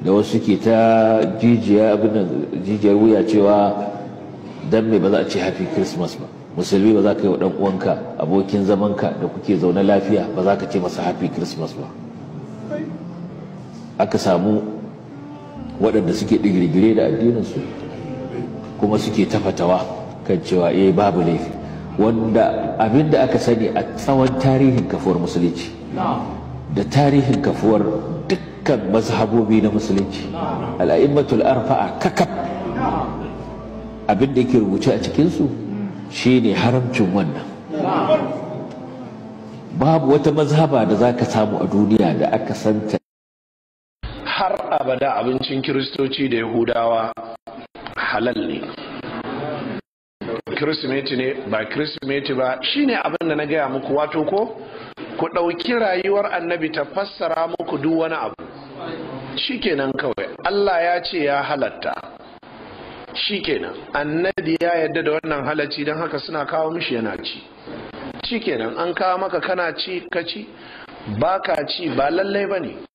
da wasu ke ta jijiyar wuya cewa dan me ba za a ce happy christmas ba musulmi ba za ka yi wa uwanka abokin zamanka da kuke zaune lafiya ba za ka ce masa happy christmas ba aka samu waɗanda suke digirgire da addininsu kuma suke tafatawa kan cewa eh babu laifi wanda abin da aka sani a tsawon tarihin kafuwar musulunci da tarihin kafuwar dukkan mazhabobi na musulunci al'a'immatul arfa'a kakaf abin da yake rubuce a cikinsu shine haramcin wannan babu wata mazhaba da za ka samu a duniya da aka santa har abada abincin kiristoci da yahudawa halal ne kirsimeti ne ba kirsimeti ba shine abin da na gaya muku wato ko ku ɗauki rayuwar annabi ta fassara muku duk wani abu shikenan kawai allah ya ce ya halatta shikenan annabi ya yadda da wannan halacci don haka suna kawo mishi yana ci shikenan an kawo maka kana ci ka ci ba ka ci ba lallai ba ne